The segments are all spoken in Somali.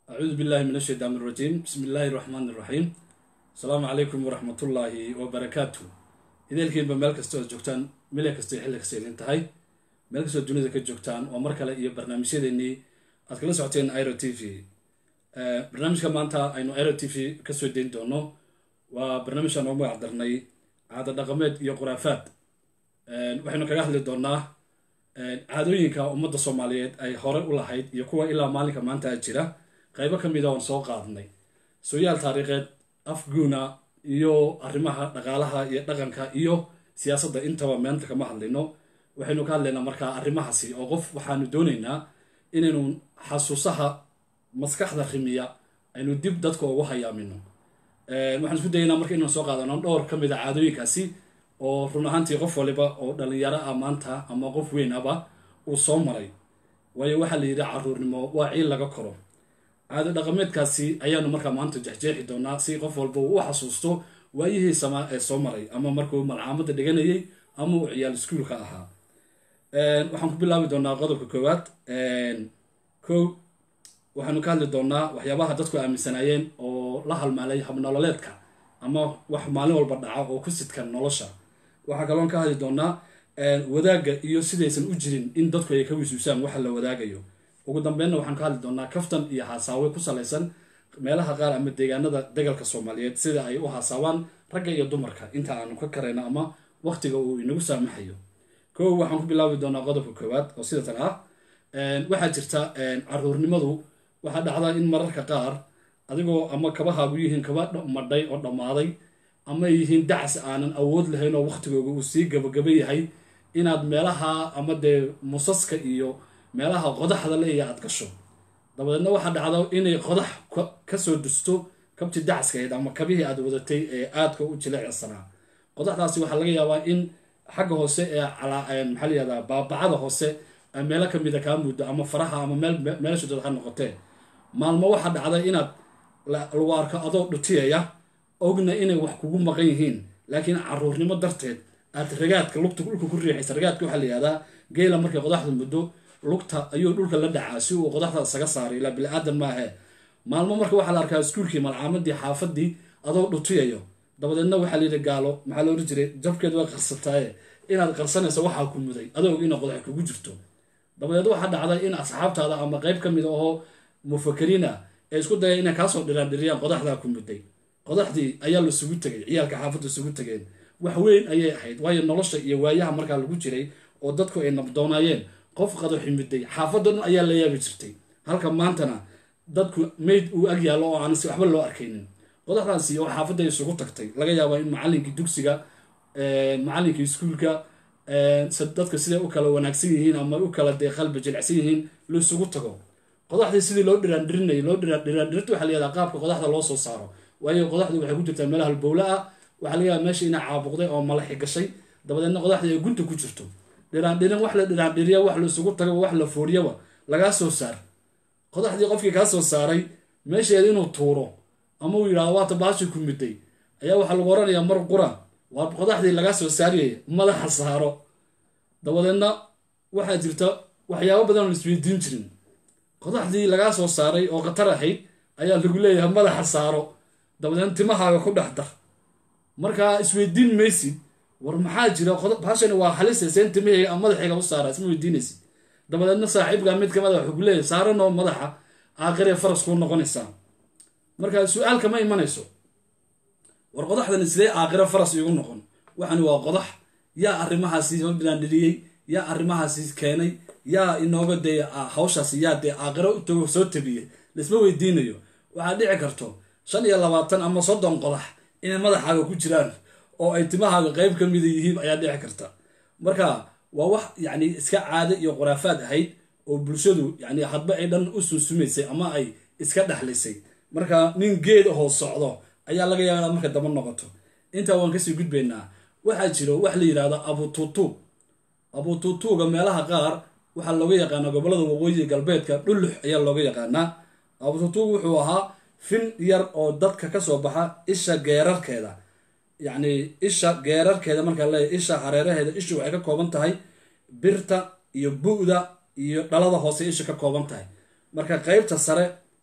acuudu billahi min ashaytaan irajiim bismi illaahi raxmaan iraxiim asalaamu calaykum waraxmatullaahi wabarakaatu ideelkiinba meel kasta oad joogtaan mile kasta iyo xilli kasta idin tahay meel kastoo dunida ka joogtaan oo mar kale iyo barnaamijyadeenii aad kala socoteen iro t v barnaamijka maanta aynu iro t v kasoo dayn doono waa barnaamijkan oo magac darnay caado dhaqameed iyo khuraafaad waxaynu kaga hadli doonaa caadooyinka ummadda soomaaliyeed ay hore u lahayd iyo kuwa ilaa maalinka maanta jira qaybo ka mida oon soo qaadnay sooyaal taariikheed afguuna iyo arrimaha dhaqaalaha iyo dhaqanka iyo siyaasadda intaba meenta kama hadlayno waxaynu ka hadlaynaa markaa arrimahaasi oo qof waxaanu doonaynaa inaynu xasuusaha maskaxda rimiya aynu dib dadka ugu hayaamino waxaan isku dayaynaa marka inaan soo qaadano dhowr ka mid a caadooyinkaasi oo run ahaantii qof waliba oo dhalinyaro ah maanta ama qof weyn aba uu soo maray waayo waxaa la yidhi caruurnimo waa ciil laga koro caado dhaqameedkaasi ayaanu markaa maanta jexjeexi doonaa si qof walba uu u xasuusto waayihii samaa ee soo maray ama markuu malcaamadda dhiganayay ama uu ciyaal iskuulka ahaa waxaan ku bilaabi doonaa qodobka koowaad kow waxaanu ka hadli doonaa waxyaabaha dadku aaminsanaayeen oo la halmaalay habnololeedka ama wax maalin walba dhaca oo ku sidkan nolosha waxaa kaloon ka hadli doonaa wadaagga iyo sidaysan u jirin in dadku ay ka wisuusaan waxa la wadaagayo ugu dambeynna waxaan ka hadli doonaa kaftan iyo haasaawe ku salaysan meelaha qaar ama deegaanada degalka soomaaliyeed sida ay u haasaawaan ragga iyo dumarka inta aanu ka karayno ama waqtiga uu inagu saamaxayo kow waxaan ku bilaabi doonaa qodobka koowaad oo sidatan ah waxaa jirta caruurnimadu waxaa dhacda in mararka qaar adigoo ama kabahaagu yihiin kaba madhay oo dhammaaday ama yihiin dacas aanan awood lahayn oo waqtigooga uu sii gabagaba yahay inaad meelaha ama dee musaska iyo meelaha qodaxda leeya aad gasho dabadeedna waxaa dhacda inay qodax kasoo dusto kabti dacaskahayd ama kabihii aad wadatay ee aadka u jileecsanaa qodaxdaasi waxaa laga yaabaa in xagga hoose ee maxaa layihahdaa baabacada hoose meelo kamida kaa muddo ama faraha ama meelshadood ha noqotee maalmo waxaa dhacda inaad lagu arko adoo dhutiyaya ogna inay wax kugu maqan yihiin laakiin caruurnimo darteed aad ragaadka lugta dhulka ku riixaysa ragaadka waxaa la yihahdaa geela markay qodaxda muddo lugta ayuu dhulka la dhacaa si uu qodaxda isaga saaray ilaa bili-aadan maahe maalmo marka waxaa la arkaa iskuulkii malcaamadii xaafadii adoo dhutiyayo dabadeedna waxaa layidhi gaalo maxaa la odhan jiray jabkeed waa qarsataaye inaad qarsanayso waxaa ku muday adoo ina qodax kugu jirto dabadeed waxaa dhacda in asxaabtaada ama qeyb ka mid ahoo mufakariina ee isku daya inay kaasoo dhiraandhiriyaan qodaxdaa ku muday qodaxdii ayaa lasugu tegay ciyaalka xaafadda isugu tegeen wax weyn ayay ahayd waayo nolosha iyo waayaha markaa lagu jiray oo dadku ay nabdoonaayeen qof qadaxi muday xaafadda dhan ayaa la yaabi jirtay halka maantana dadku mayd uu ag yaallo oo aan si waxba loo arkaynin qodaxdaasi oo xaafadda isugu tagtay laga yaabaa in macalinkii dugsiga macalinkii iskuulka dadka siday u kala wanaagsan yihiin ama u kala dee qalbi jilicsan yihiin laisugu tago qodaxdii sidii loo dhiraandhirinayay loo dhiraandhirinta waxa layihahdaa qaabka qodaxda loo soo saaro waayo qodaxdu waxay ku jirtaa meelaha halbowla ah waxaa laga yaaba meesha inay caabuqday oo malaxi gashay dabadeedna qodaxdii ay gunta ku jirto dhiraandhirin wax la dhiraandhiriya wax laisugu tagaba wax la fooriyaba lagaa soo saar qodaxdii qofkii kaa soo saaray meesheeda inuu tuuro ama uu yidhahdo waata baashi ku miday ayaa waxaa lagu oranayaa mar qura waa qodaxdii lagaa soo saariyay madaxa saaro dabadeedna waxaa jirta waxyaabo badan oo laisweydiin jirin qodaxdii lagaa soo saaray oo khatar ahayd ayaa lagu leeyahay madaxa saaro dabadeedna timahaaga ku dhex dar markaa isweydiin maysid war maxaa jira baashani waa halise seen timahayga madaxayga u saara isma weydiinaysid dabadeedna saaxiibka mid kamid a wuxuu ku leeyahay saaranoo madaxa aakhiree faras kuu noqonaysaa marka su-aalka ma imanayso war qodaxdani sidee aakhiro faras iigu noqon waxani waa qodax yaa arrimahaasi soo bilaandhiriyey yaa arrimahaasi keenay yaa inooga dee hawshaasi yaa dee aakhiro utago soo tabiyey laisma weydiinayo waxaad dhici karto shan iyo labaatan ama soddon qodax inay madaxaaga ku jiraan oo ay timahaaga qeyb ka mida yihiin ayaa dhici karta marka waa wax yacni iska caado iyo khuraafaad ahayd oo bulshadu yacni hadba ay dhan u sunsumaysay ama ay iska dhexlisay marka nin geed ahoo socdo ayaa laga yaaba inaad marka daba noqoto intaa waan kasii gudbaynaa waxaa jiro wax la yidhahdo abutuutuug abutuutuuga meelaha qaar waxaa looga yaqaanaa gobolada waqooyi galbeedka dhullux ayaa looga yaqaanaa abutuutuug wuxuu ahaa fin yar oo dadka kasoo baxa isha geerarkeeda yacni isha geerarkeeda markaa leeyahy isha hareeraheeda ishu waxay ka kooban tahay birta iyo bu-da iyo dhalada hoose isha ka kooban tahay marka qeybta sare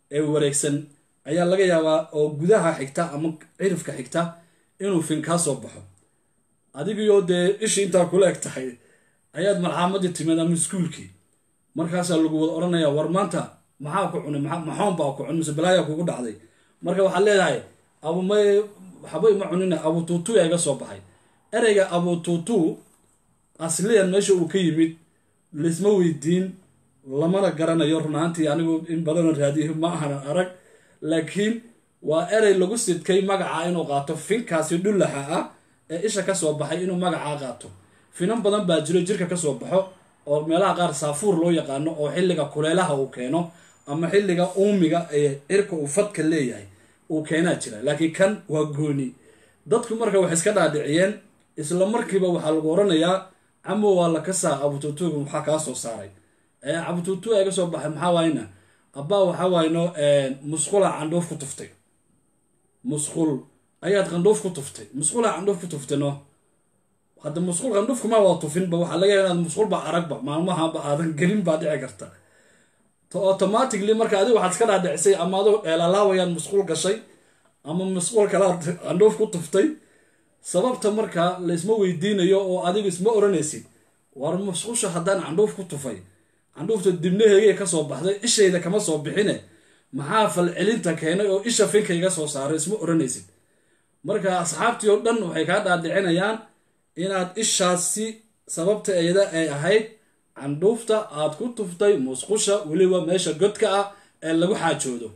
ee wareegsan ayaa laga yaabaa oo gudaha xigta ama cirifka xigta inuu fin kaa soo baxo adigiyo dee ishii intaa kula eg tahay ayaad malxaamadii timid ama iskuulkii markaasaa lagu wada odhanaya war maanta maxaa ku cunay maxoon baa ku cun mise balaaya kugu dhacday marka waxaad leedahay abumay waxba ima cunina abutuutu yaa iga soo baxay ereyga abutuutu asliyan meesha uu ka yimid laisma weydiin lamana garanayo runaantii anigu in badanoo raadiyo ma ahanan arag laakiin waa erey lagu sidkay magaca inuu qaato finkaasi dhullaxa ah ee isha ka soo baxay inuu magacaa qaato finan badan baa jiro jirka kasoo baxo oo meelaha qaar saafuur loo yaqaano oo xilliga kuleelaha uu keeno ama xilliga uumiga ee cirka uu fadka leeyahay uu keenaa jira laakiin kan waa gooni dadku marka waxay iska dhaadhiciyeen isla markiiba waxaa lagu oranayaa camo waa la kasaa abutuutuga maxaa kaa soo saaray abutuutu iga soo baxay maxaa waayna abbaa waxaa waayno musqulaa candhuuf ku tuftay musqul ayaad qandhuuf ku tuftay musqulaa candhuuf ku tuftayno hadda musqul qandhuufkuma waa tufinba waxaa laga yaaba inaad musqulba aragba maalmahaba aadan gelin baa dhici karta automatically marka adiga waxaad iska dhaadhicisay ama adoo eelalaawayaad musqul gashay ama musqul kalaad qandhuuf ku tuftay sababta marka laysma weydiinayo oo adigu isma oranaysid war musqusha haddaan candhuuf ku tufay candhuufta dibnaheegay kasoo baxday ishayda kama soo bixine maxaa falcelinta keenay oo isha finka iga soo saaray isma oranaysid marka asxaabtii oo dhan waxay kaa dhaadhicinayaan inaad ishaasi sababta eeda ay ahayd candhuufta aad ku tuftay musqusha weliba meesha godka ah ee lagu xaajoodo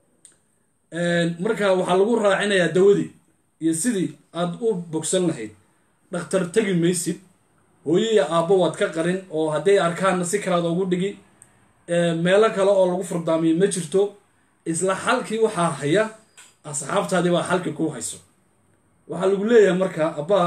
marka waxaa lagu raacinayaa dawadii iyo sidii aad u bogsan lahayd dhakhtar tegi maysid hooyo iyo aabbo waad ka qarin oo hadday arkaanna si kalaad ugu dhigi meelo kale oo lagu furdaamiyo ma jirto isla xalkii waxaa haya asxaabtaadii baa xalkii ku hayso waxaa lagu leeyahay marka abbaa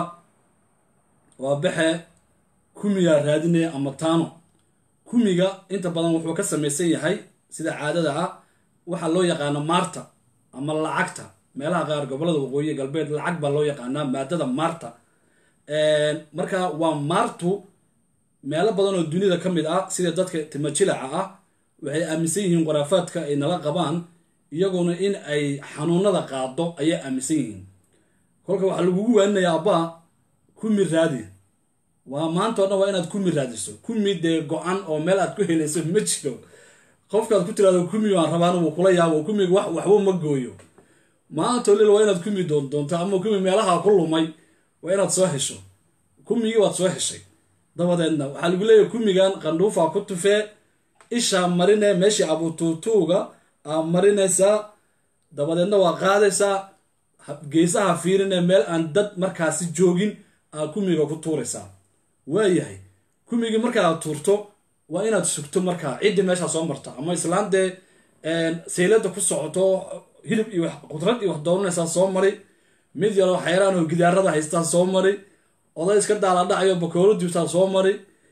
waa baxe kumigaa raadinaya ama taano kumiga inta badan wuxuu ka samaysan yahay sida caadada ah waxaa loo yaqaana maarta ama lacagta meelaha qaar gobolada waqooyi galbeed lacag baa loo yaqaanaa maadada maarta marka waa maartu meelo badan oo dunida ka mid ah sida dadka timajilaca ah waxay aaminsan yihiin qaraafaadka ay nala qabaan iyaguna in ay xanuunada qaado ayay aaminsan yihiin kolka waxaa lagugu waaninayaa abbaa kumi raadi waa maanta o dhan waa inaad kumi raadiso kumi dee go-an oo meel aad ku helayso ma jiro qofkaad ku tiraado kumi waan rabaan wuu kula yaabo kumiga wax waxba ma gooyo maanta olil waa inaad kumi doondoonto ama kumi meelaha ku lumay waa inaad soo hesho kumigii waad soo heshay dabadeedna waxaa lagu leeyahay kumigan qandhuufaa ku tufee ishaa marine meeshii abutuutuuga aa marinaysaa dabadeedna waa qaadaysaa geesaha fiirine meel aan dad markaasi joogin aa kumiga ku tuuraysaa waayahay kumigii markaaad tuurto waa inaad sugto markaa ciddii meeshaa soo marta ama islaan dee saylada ku socoto hilib iyo qudrad iyo wax dooranaysaa soo mari mid yaroo xayraan oo gidaarada haystaa soo mari oday iska daaladhacayo bakoolo dibtaa soo mari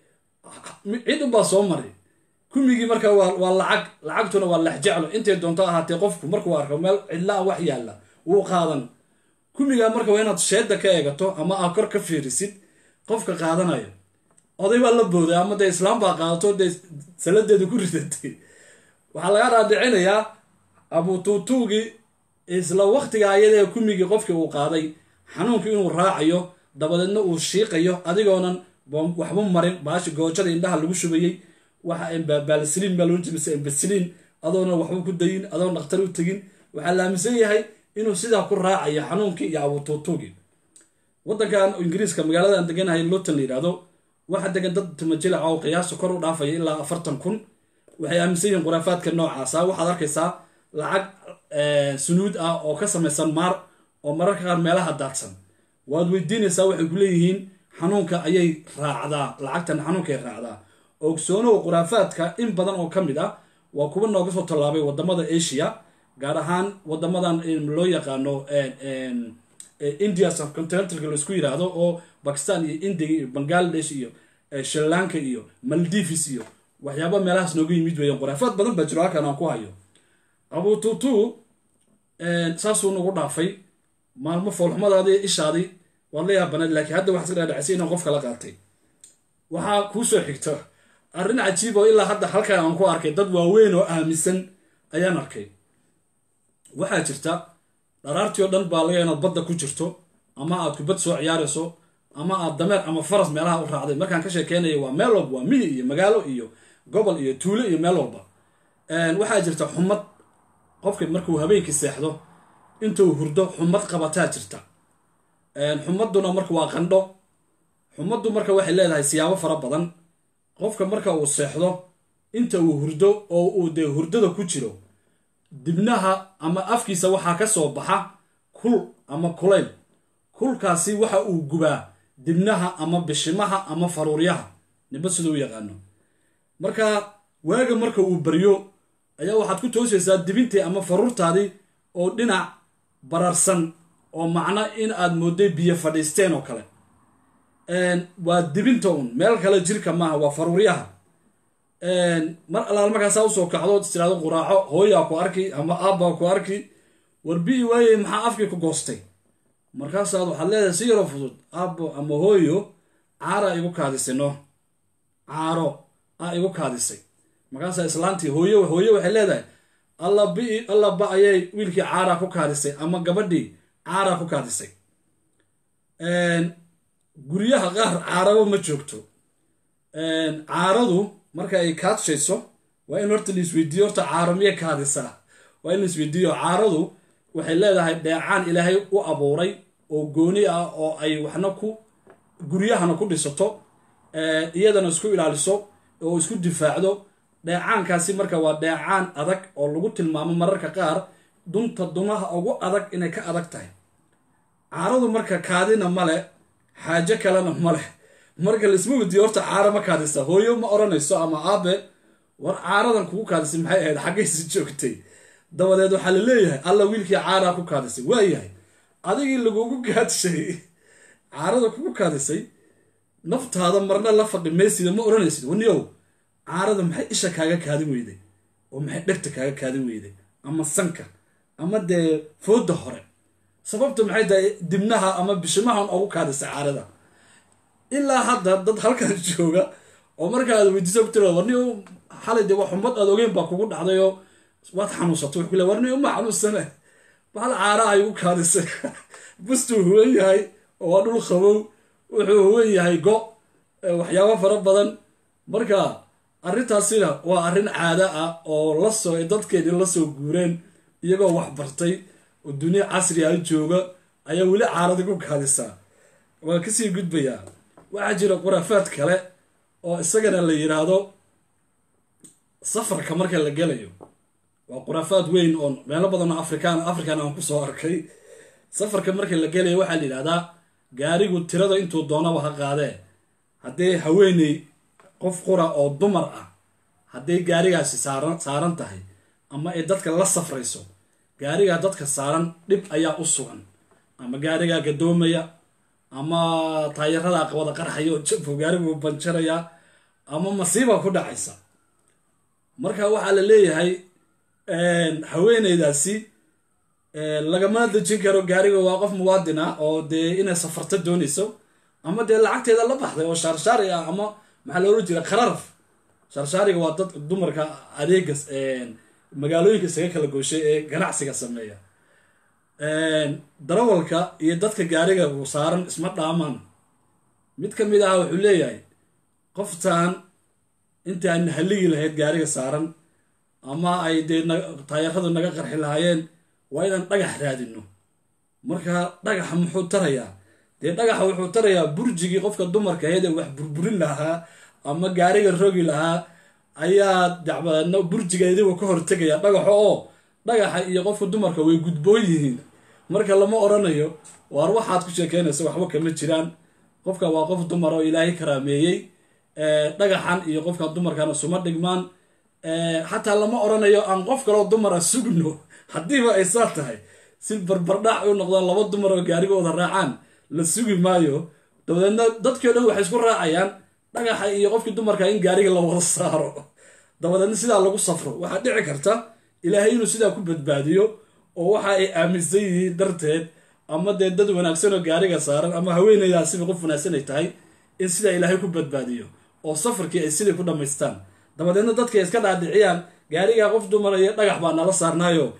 cid unbaa soo mari kumigii marka waa lacag lacagtuna waa lexjeclo intay doonto ahaatee qofku markuu arko meel cidlaa wax yaalla wuu qaadan kumigaa marka waa inaad sheeda ka eegato ama aa kor ka fiirisid qofka qaadanayo oday baa la booday ama dee islaam baa qaadato dee saladeeda ku ridatay waxaa laga raadicinayaa abutuutuugii isla waktiga ayadee kumigii qofkii uu qaaday xanuunkii inuu raacayo dabadeedna uu shiiqayo adigoonan waxba marin baashi goojada indhaha lagu shubayey waxa baalsiliin baa loodhan jiray embasiliin adoona waxba ku dayin adoon dhakhtar u tegin waxaa la aaminsan yahay inuu sidaa ku raacayo xanuunkii iyo abutuutuugii waddankan ingiriiska magaalada aan deganahay luton la yidhaahdo waxaa degan dad timajilaca oo qiyaasu kor u dhaafaya ilaa afartan kun waxay aaminsan yihiin khuraafaadka noocaasa waxaad arkaysaa lacag sunuud ah oo ka samaysan maar oo mararka qaar meelaha daadsan waad weydiinaysaa waxay ku leeyihiin xanuunka ayay raacdaa lacagtan xanuunkay raacdaa ogsoonow khuraafaadka in badan oo ka mid ah waa kuwa nooga soo tallaabay wadamada asia gaar ahaan wadamadan loo yaqaano india subcontinentalka laisku yiraahdo oo bakistan iyo india iyo bangladesh iyo sri lanka iyo maldives iyo waxyaaba meelahaas nooga yimid weeyaan khuraafaad badan baa jiro halkan aan ku hayo abututu saasuu nagu dhaafay maalmo foolxumadaadii ishaadii waad la yaabaneed laakiin hadda waxaa iska dhaadhacisay inaan qof kala qaatay waxaa kuu soo xigto arrin cajiib oo ilaa hadda halkan aan ku arkay dad waaweyn oo aaminsan ayaan arkay waxaa jirta dharaartii oo dhan baa laga inaad badda ku jirto ama aad kubad soo ciyaarayso ama aad dameer ama faras meelaha u raacday markaan ka sheekeynaya waa meel walba waa miyi iyo magaalo iyo gobol iyo tuulo iyo meel walba waxaa jirta xumad qofka markuu habeenkii seexdo intuu hurdo xumad qabataa jirta xumaduna marka waa qandho xumaddu marka waxay leedahay siyaabo fara badan qofka marka uu seexdo inta uu hurdo oo uu dee hurdada ku jiro dibnaha ama afkiisa waxaa ka soo baxa kul ama kulayl kulkaasi waxa uu gubaa dibnaha ama bishimaha ama faruuryaha niba sida u yaqaano marka waaga marka uu baryo ayaa waxaad ku toosaysaa dibintii ama faruurtaadii oo dhinac bararsan oo macno in aad moodday biyo fadhiisteen oo kale waa dibinta un meel kale jirka maaha waa faruuryaha mar allaal markaasaa usoo kacdo istiraado quraaco hooyaa ku arki ama aabbaa ku arki warbi'i waayey maxaa afkii ku goostay markaasaad waxaad leedahay si yaroo fudud aabbo ama hooyo caaraa igu kaadisay no caaro aa igu kaadisay markaasaa islaantii hooye hooye waxay leedahay alla bi alla ba ayay wiilkii caaraa ku kaadisay ama gabadhii caaraa ku kaadisay guryaha qaar caaraba ma joogto caaradu marka ay kaadshayso waa in horta laisweydiiyo horta caaro miyay kaadisaa waa in laisweydiiyo caaradu waxay leedahay dheecaan ilaahay u abuuray oo gooni ah oo ay waxna ku guryahana ku dhisato iyadana isku ilaaliso oo isku difaacdo dheecaankaasi marka waa dheecaan adag oo lagu tilmaamo mararka qaar dunta dunaha ugu adag inay ka adag tahay caaradu marka kaadina male xaajo kalena maleh marka laisma weydiiyo horta caaro ma kaadisa hooyo ma odhanayso ama aabe war caaradan kugu kaadisay maxay ahayd xaggaysi joogtay dabadeed waxaa la leeyahay alla wiilkii caaraa ku kaadisay waayahay adigii lagugu kaadshay caarada kugu kaadisay naftaada marna la fadhi maysida ma odhanaysid waniyow caarada maxay isha kaaga kaadin weyday oo maxay dhegta kaaga kaadin weyday ama sanka ama dee fooda hore sababta maxay tahay dibnaha ama bishimahan ugu kaadisay caarada ilaa hadda dad halkan jooga oo markaad weydiisa ku tira warni xalay dee waa xumad aad ogeyn baa kugu dhacdayoo waad xanuunsatay wuxuu le warni uma xanuunsane bahal caara ay ugu kaadisay bustuu huwan yahay oo waa dhul qabow wuxuu huwan yahay go waxyaabo fara badan marka arrintaasina waa arrin caado ah oo lasoo dadkeedii lasoo guureen iyagoo wax bartay oo duniya casri ah jooga ayaa weli caarada ku kaadisaa waa kasii gudbayaa waxaa jira khuraafaad kale oo isagana la yidhaahdo safarka marka la gelayo waa khuraafaad weyn oo meelo badan oo afrikaan african aan kusoo arkay safarka marka la gelayo waxaa la yidhahdaa gaarigu tirada intuu doonaba ha qaadee haddee haweeney qof qura oo dumar ah hadday gaarigaasi saaran saaran tahay ama ay dadka la safrayso gaarigaa dadka saaran dhib ayaa u sugan ama gaarigaa gadoomaya ama taayaradaa qabada qarxaya oo jabku gaarigu banjaraya ama masiiba ku dhacaysa marka waxaa la leeyahay haweeneydaasi lagama dejin karo gaariga waa qof muwaadin ah oo dee inay safarta doonayso ama dee lacagteeda la baxday oo shaarshaari ah ama maxaa loola jira qararaf shaarshaariga waa dad dumarka adeega magaalooyinka isaga kala gooshay ee ganacsiga sameeya darawalka iyo dadka gaariga uu saaran isma dhaamaan mid ka mid ah wuxuu leeyahay qoftan intaan haligi lahayd gaariga saaran ama ay dee taayaradu naga qarxi lahaayeen waa inaan dhagax raadino marka dhagaxa muxuu tarayaa dee dhagaxa wuxuu tarayaa burjigii qofka dumarka ahayd ee wax burburin lahaa ama gaariga rogi lahaa ayaa dacbadeedna burjigeediibu ka hortegaya dhagaxo oo dhagaxa iyo qofka dumarka way gudboon yihiin marka lama odhanayo waar waxaad ku sheekeynaysa waxba kama jiraan qofka waa qof dumar oo ilaahay karaameeyey dhagaxan iyo qofka dumarkana suma dhigmaan xataa lama odhanayo aan qof kaloo dumara sugno haddiiba ay saa tahay si barbardhac u noqdaan laba dumar oo gaarigooda raacaan la sugi maayo dabadeedna dadkii o dhan waxay isku raacayaan dhagaxa iyo qofkii dumarka in gaariga la wada saaro dabadeedna sidaa lagu safro waxaa dhici karta ilaahay inuu sidaa ku badbaadiyo oo waxa ay aaminsan yihiin darteed ama dee dad wanaagsan oo gaariga saaran ama haweeneydaasiba qof wanaagsan ay tahay in sidaa ilaahay ku badbaadiyo oo safarkii ay sidii ku dhammaystaan dabadeedna dadkay iska dhaadhiciyaan gaarigaa qof dumar iyo dhagax baa nala saarnaayo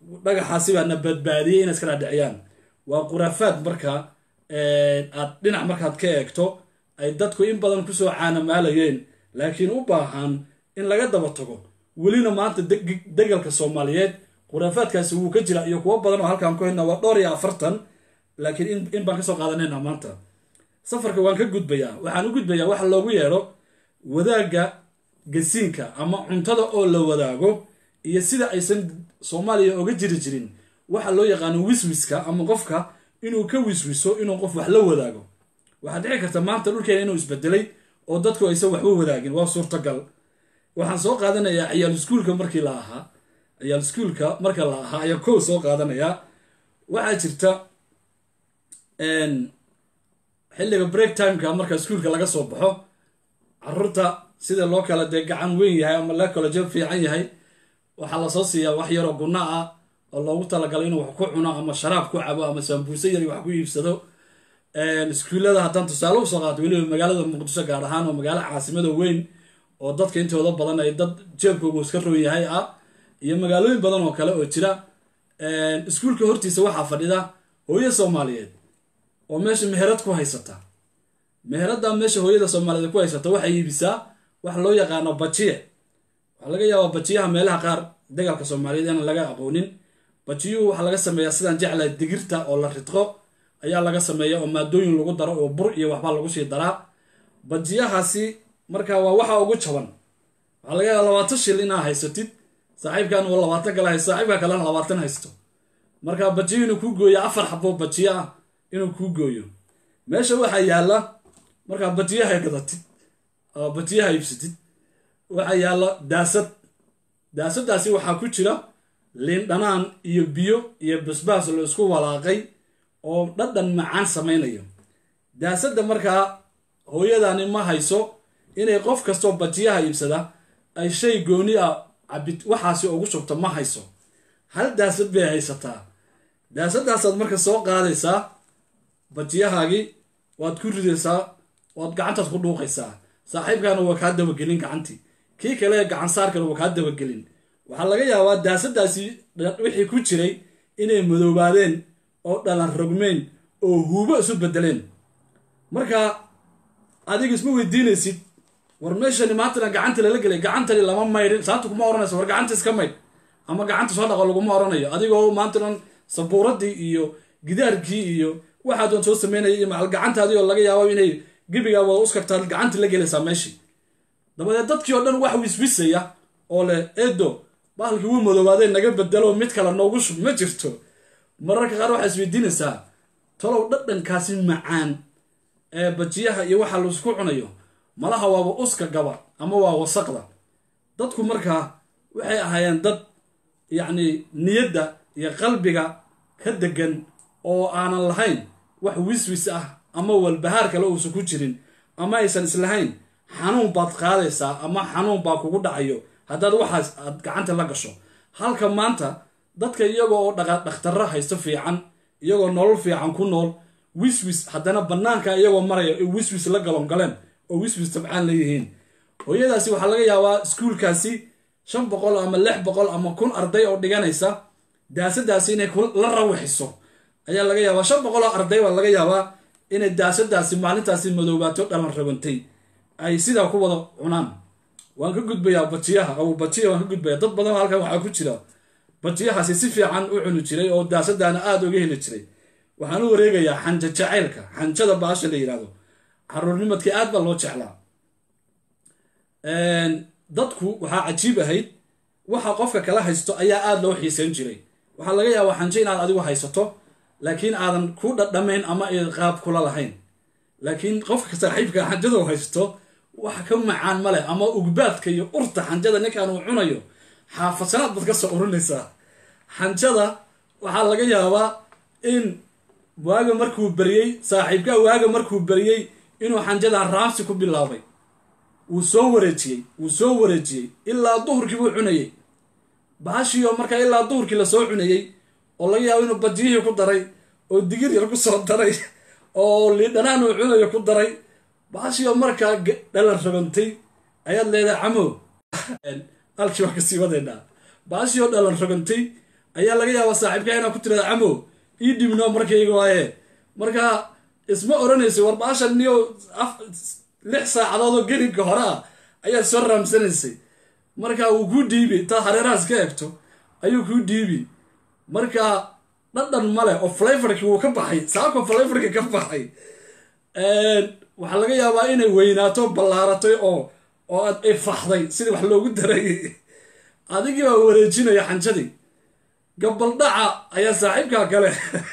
dhagaxaasi baa na badbaadiyey inay iska dhaadhiciyaan waa khuraafaad marka aad dhinac markaad ka eegto ay dadku in badan kusoo caanamaalayeen laakiin u baahan in laga daba tago welina maanta degalka soomaaliyeed khuraafaadkaasi wuu ka jira iyo kuwo badan oo halkaan ku haynaa waa dhowr iyo afartan laakiin in baan kasoo qaadanayna maanta safarka waan ka gudbayaa waxaan u gudbayaa waxa loogu yeedho wadaagga gasiinka ama cuntada oo la wadaago iyo sida aysan soomaaliya oga jiri jirin waxa loo yaqaano wiswiska ama qofka inuu ka wiswiso inuu qof wax la wadaago waxaa dhici karta maanta dhulkeena inuu isbedelay oo dadku aysan waxba wadaagin waa suurtagal waxaan soo qaadanayaa ciyaal iskuulka markii la ahaa ciyaal iskuulka marka la ahaa ayaa kow soo qaadanayaa waxaa jirta xilliga break timeka marka iskuulka laga soo baxo caruurta sida loo kala dee gacan weyn yahay ama la kala jab fiican yahay waxaa lasoo siiyaa wax yaroo gunna ah oo loogu talagalay inuu wax ku cuno ama sharaab ku cabo ama saambuuse yari wax ku iibsado iskuullada haddaan tusaale usoo qaato weliba magaalada muqdisho gaar ahaan oo magaalo caasimada weyn oo dadka intooda badan ay dad jeebkoogu iska roon yahay ah iyo magaalooyin badan oo kale oo jira iskuulka hortiisa waxaa fadhida hooyo soomaaliyeed oo meesha meherad ku haysata meheradda meesha hooyada soomaaliyeed ku haysata waxay iibisaa wax loo yaqaano bajiye waxaa laga yaabaa bajiyaha meelaha qaar dagaalka soomaaliyeed inaan laga aqoonin bajiyuhu waxaa laga sameeyaa sidaan jeclahay digirta oo la ridqo ayaa laga sameeya oo maadooyin lagu daro oo bur iyo waxbaa lagu sii daraa bajiyahaasi marka waa waxa ugu jaban waxaa laga yaaba labaatan shil inaa haysatid saaxiibkan uu labaatan kale haysto saaxiibka kalena labaatan haysto marka bajiyo inuu kuu gooyo afar xabo bajiyo ah inuu kuu gooyo meesha waxaa yaalla markaa bajiyaha gadatid oo bajiyaha iibsatid waxaa yaalla daasad daasadaasi waxaa ku jira liin dhanaan iyo biyo iyo basbaas la isku walaaqay oo dhadhan macaan samaynayo daasadda markaa hooyadani ma hayso inay qof kastoo bajiyaha iibsada ay shay gooni ah cabid waxaasi ugu shubto ma hayso hal daasad bay haysataa daasadaasaad marka soo qaadaysaa bajiyahaagii waad ku ridaysaa waad gacantaad ku dhuuqaysaa saaxiibkaana waa kaa dabagelin gacantii kii kale gacan saarkana waa kaa dabagelin waxaa laga yaabaa daasadaasi wixii ku jiray inay madoobaadeen oo dhalan rogmeen oo huubo isu bedeleen marka adiga isma weydiinaysid war meeshani maantana gacanta lala gelay gacantani lama maydhin saabta kuma ohanaysa war gacanta iska maydh ama gacanta soo dhaqo laguma oranayo adigoo maantanan sabuuradii iyo gidaarkii iyo waxaa doon soo sameynaya iyo macal gacantaadii oo laga yaabo inay gebigaa wada uskagtaad gacanta la gelaysaa meeshii dabadeed dadkii oo dhan wax wiswisaya oo leh edo bahalkii wuu madoobaadeen naga bedelo mid kale noogu shub ma jirto mararka qaar waxaa isweydiinaysaa talow dhadhankaasi macaan ee bajiyaha iyo waxa laisku cunayo malaha waaba uska gaba ama waa wasaqda dadku markaa waxay ahaayeen dad yacni niyadda iyo qalbiga ka degan oo aanan lahayn wax wiswis ah ama walbahaar kale uusan ku jirin ama aysan islahayn xanuun baad qaadaysaa ama xanuun baa kugu dhacayo haddaad waxaas aad gacanta la gasho halka maanta dadka iyagoo oo dhakhtarro haysto fiican iyagoo nolol fiican ku nool wiswis haddana bannaanka iyagoo maraya ay wiswis la galongaleen oo wiswis tabcaan leeyihiin hooyadaasi waxaa laga yaabaa iskuulkaasi shan boqol ama lix boqol ama kun arday oo dhiganaysa daasadaasi inay la rawaxiso ayaa laga yaabaa shan boqol oo arday baa laga yaabaa inay daasadaasi maalintaasi madoobaato dhalan rabantay ay sidaa ku wada cunaan waan ka gudbayaa bajiyaha aw bajiya waan ka gudbaya dad badan halkan waxaa ku jira bajiyahaasi si fiican u cuni jiray oo daasadaana aada uga heli jiray waxaan u wareegayaa xanja jacaylka xanjada baasha la yidhahdo caruurnimadkii aad baa loo jeclaa dadku waxaa cajiib ahayd waxa qofka kala haysto ayaa aada loo xiisan jiray waxaa laga yaabaa xanjo inaad adigu haysato laakiin aadan ku dhadhamayn ama ay qaab kula lahayn laakiin qofka saaxiibka xanjada haysto wax ka macaan ma leh ama ugbaadka iyo urta xanjada ninkan uu cunayo xaafadsanaad baad ka soo urinaysaa xanjada waxaa laga yaabaa in waaga markuu beriyey saaxiibka waaga markuu beriyey inuu xanjadan raamsi ku bilaabay wuu soo wareejiyey wuu soo wareejiyey ilaa duhurkii buu cunayey baashiio markaa ilaa duhurkii lasoo cunayey oo laga yaabo inuu bajiyihii ku daray oo digir yar ku soo daray oo liidhanaan uu cunayo ku daray baashiio markaa dhalan rogantay ayaad leedahay camow halkii waa kasii wadaynaa baashioo dhalan rogantay ayaa laga yaabaa saaxiibkaa inaa ku tirada camo ii dhibno markayga waaye marka isma oranaysa war baashan niyo lix saacadood oo gelinka hore ah ayaad soo raamsanaysay marka wuu kuu dhiibi intaad hareerahaas ka egto ayuu kuu dhiibi marka dhadhan male oo flavorkii wuu ka baxay saako flavorkii ka baxay waxaa laga yaabaa inay weynaato ballaaratay oo oo aad ifaxday sidii wax loogu daray adigii baa wareejinaya xanjadii gabaldhaca ayaa saaxiibkaa kale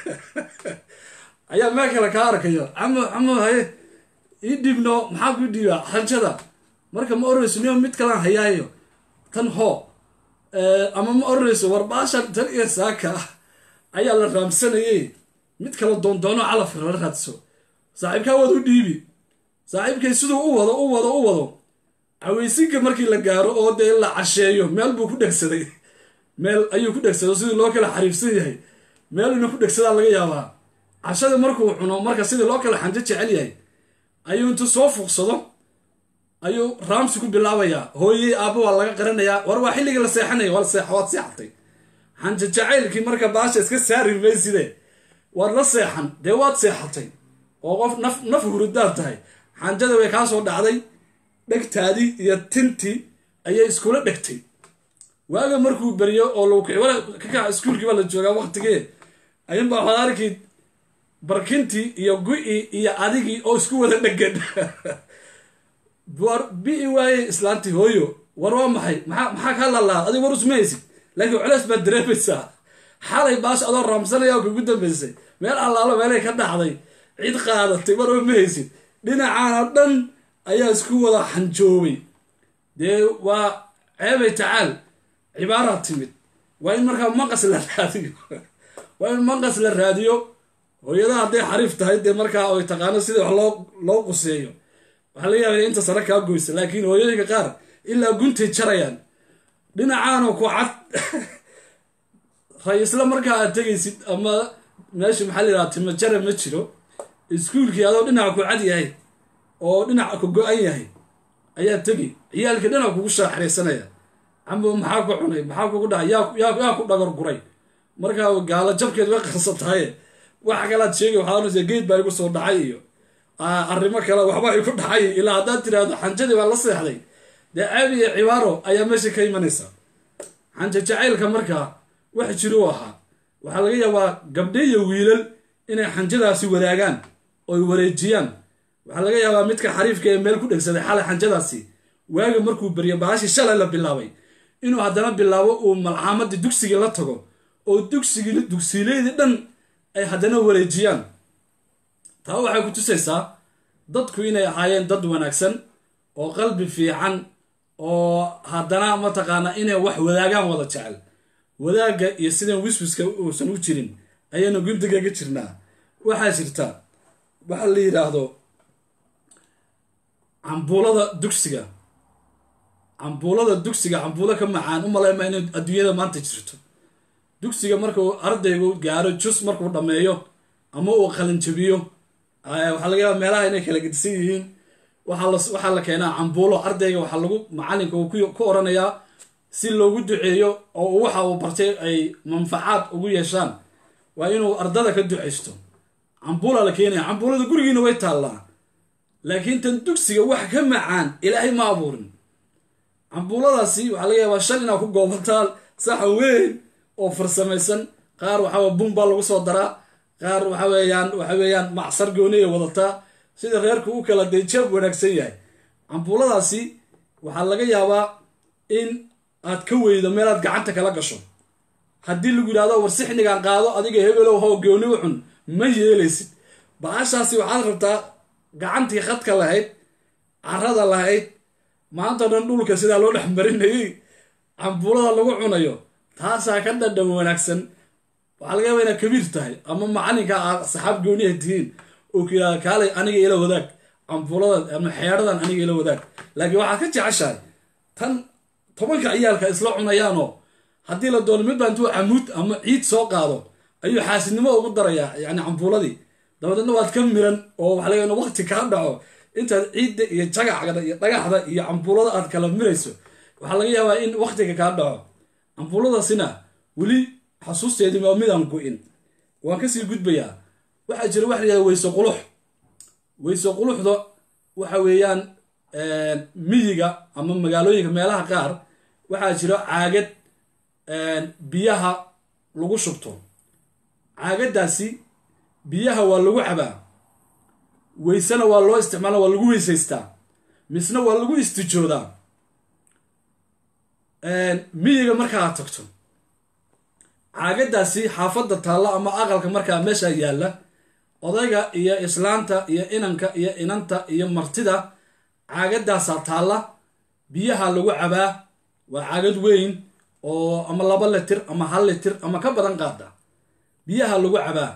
ayaa meel kale kaa arkaya camo camo haye ii dhibno maxaa ku dhiibaa xanjada marka ma oranayso niyo mid kalaan hayaayo tan hoo ama ma oranayso war baashan tan iyo saaka ah ayaa la raamsanayay mid kale doondoono calafka la raadso saaxiibkaa waad u dhiibi saaxiibkay siduu u wado u wado u wado caweysinka markii la gaaro oo dee la casheeyo meel buu ku dhegsaday meel ayuu ku dhegsado sidii loo kala xariifsan yahay meel inuu ku dhegsadaa laga yaabaa cashada markuu cuno marka sidii loo kala xanjo jecel yahay ayuu intuu soo fuuqsado ayuu raamsi ku bilaabayaa hooyey aabba waa laga qaranayaa war waa xilligii la seexanaya waa waad seexatay xanjo jacaylkii marka baasha iska saari mayside waad la seexan dee waad seexatay oo qof naf naf hurudaad tahay xanjada way kaa soo dhacday dhegtaadii iyo tintii ayay iskula dhegtay waaga markuu beriyo oo lagu kici wala ka kaca iskuulkii baa la joogaa waqtigee ayuunbaa waxaad arkid barkintii iyo gu-ii iyo adigii oo isku wada dhegan war bi-i waaye islaantii hooyo war waa maxay maxaa maxaa kaa lalaa adig war usmaysid laakiin culeys baad dareemaysaa xalay baash adoo raamsanaya oo kugu dambaysay meel allaalo meelay ka dhacday cid qaadatay war oo ma haysid dhinacaana dhan ayaa isku wada xanjoobay dee waa ceebay tacaal cibaaraad timid waa in markaa maqas la raadiyo waa in maqas la raadiyo hooyadaha hadday xariif tahay dee markaa oy taqaano sidii wax loo loo quseeyo waxaa laga yaabaya inta sare kaa goysa laakiin hooyooyinka qaar ilaa guntay jarayaan dhinacaanoo ku cad ra-iisla markaa aad tegaysid ama meesha maxaa la yidhaha timo jara ma jiro iskuulkii adoo dhinaca ku cad yahay oo dhinaca ku go-an yahay ayaa tegi ciyaalkii dhinac kugu shaaxraysanaya camo maxaa ku cunay maxaa kugu dhacay yaa yaa ku dhagor guray markaa gaalo jabkeed way qarsatahaye waxa kalaad sheegay waxaa oranaysa geed baa igu soo dhacay iyo arrimo kale waxba igu dhacay ilaa haddaad tiraahdo xanjadii baa la seexday dee ceeb iyo cibaaro ayaa meesha ka imanaysa xanja jacaylka markaa wax jiro u ahaa waxaa laga yaabaa gabdhe iyo wiilal inay xanjadaasi wadaagaan oy wareejiyaan waxaa laga yaabaa midka xariifka ee meel ku dhegsaday xalay xanjadaasi waaga markuu beryo baashii shalay la bilaabay inuu haddana bilaabo uu malcaamadii dugsigii la tago oo dugsigii dugsiileydii dhan ay haddana wareejiyaan taa waxay ku tusaysaa dadku inay ahaayeen dad wanaagsan oo qalbi fiican oo haddana mataqaanaa inay wax wadaagaan wada jecel wadaagga iyo sidan wiswiska uusan u jirin ayaynu gundigaga jirnaa waxaa jirta waxa la yidhaahdo cambuulada dugsiga cambuulada dugsiga cambuulo ka macaan u maleyma inay adduunyada maanta jirto dugsiga markuu ardaygu gaaro jus markuu dhammeeyo ama uu qalinjabiyo waxaa laga yaaba meelaha inay kala gedisan yihiin waxaa la keenaa cambuulo ardayga waxaa lagu macalinka uu ku oranayaa si loogu duceeyo oo waxa uu bartay ay manfacaad ugu yeeshaan waa inuu ardada ka ducaysto cambuula la keenaya cambuulada gurigiina way taallaa laakiin tan dugsiga wax ka macaan ilaahay ma abuurin cambuuladaasi waxaa laga yaabaa shan inaa ku goobataan saxan weyn oo farsamaysan qaar waxaa bun baa lagu soo daraa qaar waxa weeyaan waxa weeyaan macsar gooniya wadataa sida reerku u kala dee jeeb wanaagsan yahay cambuuladaasi waxaa laga yaabaa in aad ka weydo meelaad gacanta kala gasho haddii lagu yidhahdo war sixnigan qaado adiga hebelow how gooni u cun ma yeelaysid baashaasi waxaad rabtaa gacantii khadka lahayd carada lahayd maanta dhan dhulka sidaa loo dhex marinayay cambuulada lagu cunayo taasaa ka dhadhan wanaagsan waxaa laga yaaba inaad kabiir tahay ama macalinka aad saxaab gooniya tihiin oo ku yidhahda kaalay aniga ila wadaag cambuulada ama xeedhadan aniga ila wadaag laakiin waxaad ka jeceshahay tan tobanka ciyaalka isla cunayaanoo haddii la doono midbaa intuu camuud ama ciid soo qaado ayuu xaasidnimo ugu darayaa yani cambuuladii dabadeedna waad ka miran oo waxa laga waqti kaa dhaco intaad ciidda iyo jagacda iyo dhagaxda iyo cambuulada aad kala mirayso waxaa laga yaabaa in waqtiga kaa dhaco cambuuladasina weli xasuusteedii waa midaan go-in waan kasii gudbayaa waxaa jira waxa layihahda weyse qulux weyse quluxda waxa weeyaan miyiga ama magaalooyinka meelaha qaar waxaa jira caagad biyaha lagu shubto caagadaasi biyaha waa lagu cabaa weysena waa loo isticmaala waa lagu weysaystaa misna waa lagu istijoodaa miyiga markaa tagto caagadaasi xaafadda taalla ama aqalka markaa meesha yaalla odayga iyo islaanta iyo inanka iyo inanta iyo martida caagadaasaa taalla biyaha lagu cabaa waa caagad weyn oo ama laba litir ama hal litir ama ka badan qaada biyaha lagu cabaa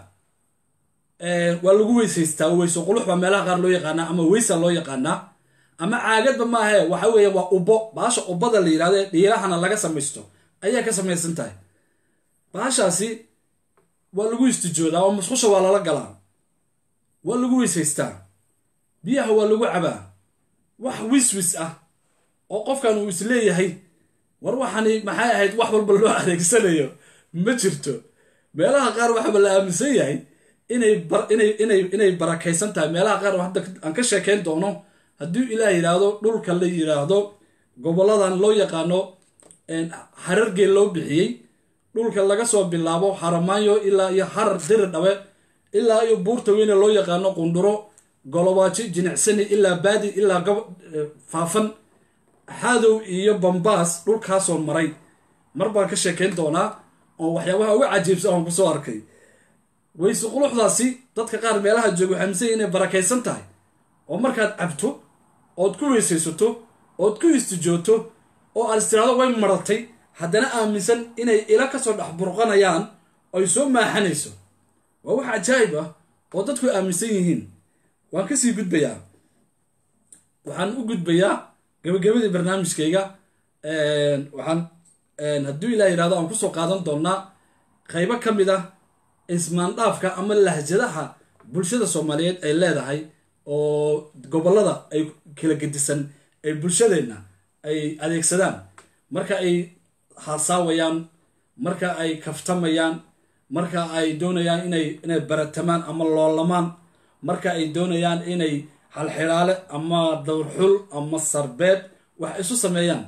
waa lagu weysaystaa weyso qulux baa meelaha qaar loo yaqaanaa ama weysa loo yaqaanaa ama caagadba maahe waxa weeye waa ubbo baasha ubbada la yidhahdo ee dhiirahana laga samaysto ayaa ka samaysan tahay baashaasi waa lagu istijoodaa oo musqusha waa lala galaa waa lagu weysaystaa biyaha waa lagu cabaa wax wiswis ah oo qofkan uu isleeyahay war waxani maxay ahayd wax walba loo adeegsanayo ma jirto meelaha qaar waxaaba la aaminsan yahay inay inay inay inay barakaysan tahay meelaha qaar hadda aan ka sheekayn doono haddii ilaah yidhaahdo dhulka la yidhaahdo goboladan loo yaqaano harargeel loo bixiyey dhulka laga soo bilaabo haramaayo ilaa iyo harar diri dhabe ilaa iyo buurta weyne loo yaqaano qundhuro golobaajo jinicsani ilaa baadi ilaa faafan xaadow iyo bambaas dhulkaasoo maray mar baan ka sheekayn doonaa oo waxyaabaha uga cajiibsan aan kusoo arkay weyse quluxdaasi dadka qaar meelaha jooga waxay aaminsan inay barakaysan tahay oo markaad cabto ood ku weysaysato ood ku istijooto oo aad istiraado way maratay haddana aaminsan inay ila kasoo dhex burqanayaan oy soo maaxanayso waa wax cajaayib ah oo dadku aaminsan yihiin waan kasii gudbayaa waxaan u gudbayaa gabagabadii barnaamijkayga waxaan hadduu ilah yidhahdo aan kusoo qaadan doonaa qaybo ka mid ah ismaandhaafka ama lahjadaha bulshada soomaaliyeed ay leedahay oo gobollada ay kala gedisan ay bulshadeenna ay adeegsadaan marka ay haasaawayaan marka ay kaftamayaan marka ay doonayaan inay inay baratamaan ama loolamaan marka ay doonayaan inay halxidhaale ama dawrxul ama sarbeed wax isu sameeyaan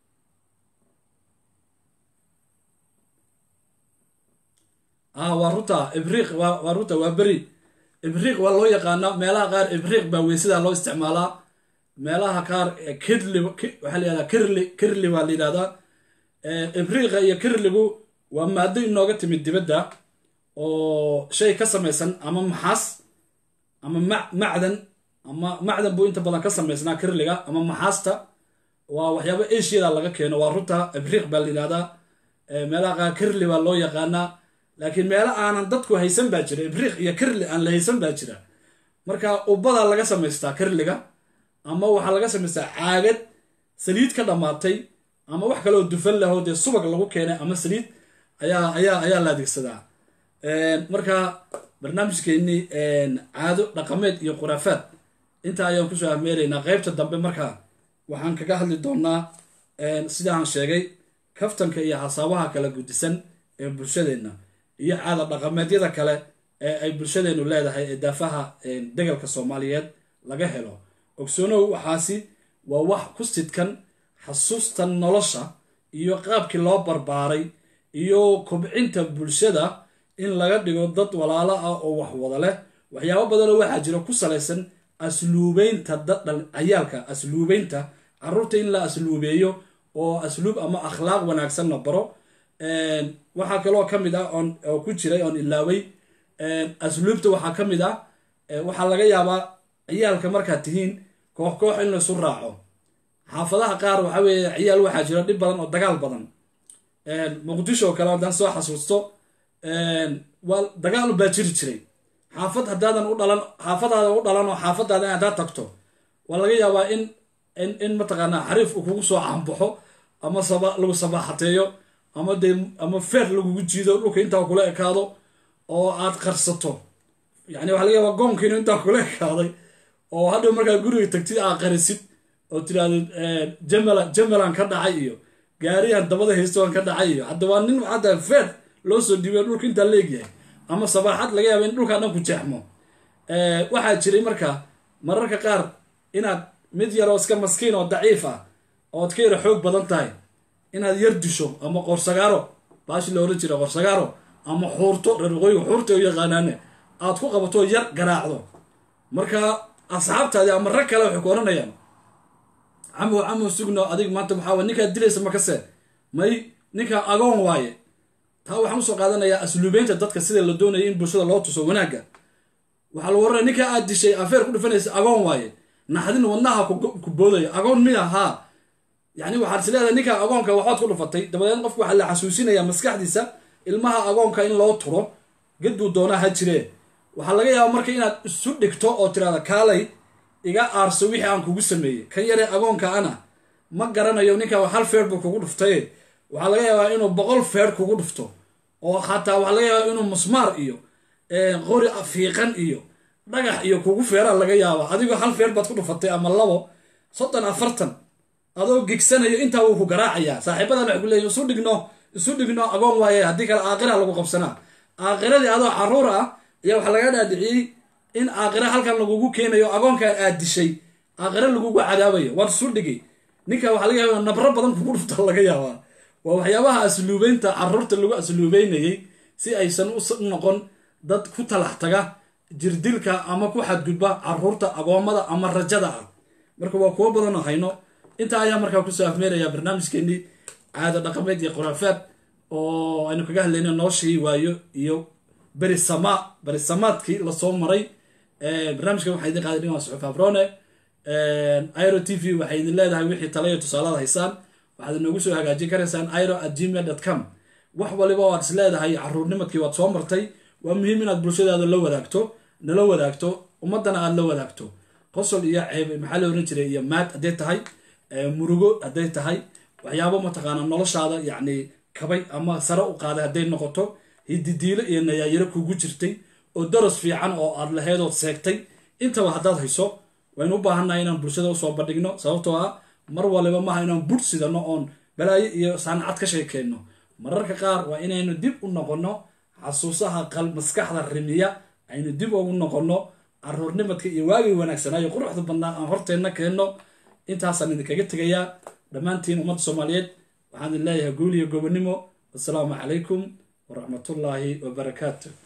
ah waa runta ibriiq waa runta waa beri ibriiq waa loo yaqaanaa meelaha qaar ibriiq baa weysada loo isticmaalaa meelaha qaar kirli waxaa la yihahdaa kirli kirli baa la yidhahdaa ibriiqa iyo kirligu waa maado inooga timid dibadda oo shay ka samaysan ama maxaas ama macdan ama macdan buu inta badan ka samaysnaa kirliga ama maxaasta waa waxyaaba ashiyada laga keeno waa runta ibriiq baa la yidhahdaa meelaha qaar kirli baa loo yaqaanaa laakiin meelo aanan dadku haysan baa jira ibriiq iyo kirli aan la haysan baa jira marka ubbadaa laga samaystaa kirliga ama waxaa laga samaystaa caagad saliid ka dhammaatay ama wax kaleoo dufan lahoo dee subag lagu keenay ama saliid ayaa ayaa ayaa la adeegsadaa marka barnaamijkeennii caado dhaqameed iyo khuraafaad intaa ayaan kusoo ahmeelaynaa qeybta dambe markaa waxaan kaga hadli doonaa sidaan sheegay kaftanka iyo hasaabaha kala gudisan ee bulshadeenna iyo caada dhaqameedyada kale ee ay bulshadeennu leedahay ee daafaha degalka soomaaliyeed laga helo ogsoonow waxaasi waa wax ku sidkan xasuusta nolosha iyo qaabkii loo barbaaray iyo kobcinta bulshada in laga dhigo dad walaalo ah oo wax wada leh waxyaabo badanoo waxaa jira ku salaysan asluubeynta cayaalka asluubeynta caruurta in la asluubeeyo oo asluub ama akhlaaq wanaagsan la baro waxaa kaloo ka mid ah oo ku jiray oon ilaaway asluubta waxaa ka mid ah waxaa laga yaabaa ciyaalka markaad tihiin koox koox in laysu raaco xaafadaha qaar waxa weeye ciyaal waxaa jira dhib badan oo dagaal badan muqdisho oo kale haddaan soo xasuusto waa dagaal baa jiri jiray xaafad haddaadan u dhalan xaafadaada u dhalan oo xaafadaada haddaad tagto waa laga yaabaa in in in mataqaanaa xariif uu kugu soo caanbaxo ama saba lagu sabaaxateeyo ama dee ama feer lagugu jiido dhulka intaa kula ekaado oo aad qarsato yani waxa laga yaabaa goonkiinu intaa kula ekaaday oo hadhow markaa guriga tagtid aad qarisid oo tiraahdo jamala jamalan ka dhacay iyo gaarihan dabada haystoan ka dhacay iyo hadda waa nin hadda feer loo soo dhiibayo dhulka intaa leegyahay ama sabaaxad laga yaaba in dhulkaa dhan ku jeexmo waxaa jiray marka mararka qaar inaad mid yaroo iska maskiin oo daciif ah ood ka yara xoog badan tahay inaad yar disho ama qorsagaaro baashi la oran jira qorsagaaro ama xuurto reer waqooyiga xuurta u yaqaanaane aad ku qabato yar garaacdo marka asxaabtaadi ama rag kale waxay ku oranayaan camow camow sugno adig maanta maxaa waay ninkaad dilaysa makase may ninkaa agoon waaye taa waxaan usoo qaadanayaa asluubeynta dadka sida la doonaya in bulshada loo tuso wanaagga waxaa lagu oranaya ninkaa aad dishay afeer ku dhufanaysa agoon waaye naxdin wadnaha ku boodaya agoon miya haa yani waxaad is leedahay ninkaa agoonka waxbaad ku dhufatay dabadeed qofka waxaa la xasuusinayaa maskaxdiisa ilmaha agoonka in loo turo gedbuu doonaa ha jiree waxaa laga yaaba marka inaad isu dhigto oo tirahda kaalay iga aarso wixii aan kugu sameeyey kan yaree agoonka ana ma garanayo ninkaa hal feer buu kugu dhuftaye waxaa laga yaabaa inuu boqol feer kugu dhufto oo xataa waxaa laga yaabaa inuu musmaar iyo qori fiiqan iyo dhagax iyo kugu feeraa laga yaaba adigoo hal feer baad ku dhufatay ama labo soddon afartan adoo gegsanayo intaa wuu ku garaacayaa saaxiibadan waxay ku leeyihin isu dhigno isu dhigno agoon waaye haddii kale aaqira lagu qabsanaa aaqiradii adoo caruur ah ayaa waxaa laga dhaadhiciyey in aaqira halkan lagugu keenayo agoonkan aad dishay aaqira lagugu cadaabayo waad isu dhigi ninka waxaa laga yaaba nabro badan kugu dhufta laga yaabaa waa waxyaabaha asluubeynta caruurta lagu asluubeynayey si aysan u noqon dad ku talax taga jirdilka ama ku xadgudba caruurta agoommada ama rajada ah marka waa kuwo badanoo hayno intaa ayaa markaa kusoo afmeerayaa barnaamijkeenii caado dhaqameed iyo khuraafaad oo aynu kaga hadlayno noloshii waayo iyo berisamaa berisamaadkii lasoo maray barnaamijkan waxaa idin qaaday dhimaa suxuf abrone iro t v waxay idin leedahay wixii talayo tusaalaad haysaan waxaad inoogu soo hagaajin karaysaan iro at gmail dot com wax waliba waad is leedahay caruurnimadkii waad soo martay waa muhiim inaad bulshadaada la wadaagto nala wadaagto ummadana aada la wadaagto qosol iyo ceeb maxaa la oran jiray iyo maad hadday tahay murugo hadday tahay waxyaabo mataqaana noloshaada yacni kabay ama sare u qaaday hadday noqoto hididiilo iyo nayaayiro kugu jirtay oo daras fiican oo aad lahayd ood seegtay intaba haddaad hayso waynu u baahannahay inaan bulshada usoo bandhigno sababtoo ah mar waliba maaha inaan budh sidano oon balaayo iyo saanacad ka sheekeyno mararka qaar waa inaynu dib u noqonno xasuusaha qal maskaxda rimiya aynu dib ugu noqonno caruurnimadka iyo waagii wanaagsanaayo quruxda badnaa aan horteenna keenno intaasaan idinkaga tegayaa dhammaantiin ummadda soomaaliyeed waxaan idin leeyahay guul iyo gobonimo assalaamu calaykum waraxmatullaahi wabarakaatu